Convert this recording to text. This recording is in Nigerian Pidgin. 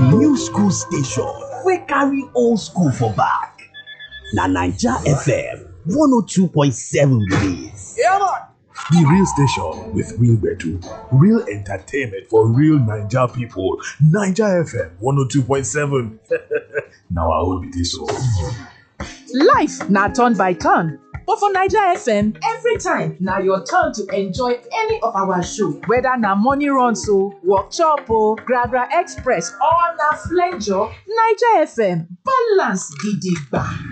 new school station wey carry old school for back na naija fm 102.7 be dis. The real station with real gbedu, real entertainment for real Naija people. Naija FM 102.7. Now I will be this one. Life na turn by turn, but for Naija FM, every time na your turn to enjoy any of our show. Whether na morning runs o, workshop o, Gragra Express or na flenjo, Naija FM balance gidigba.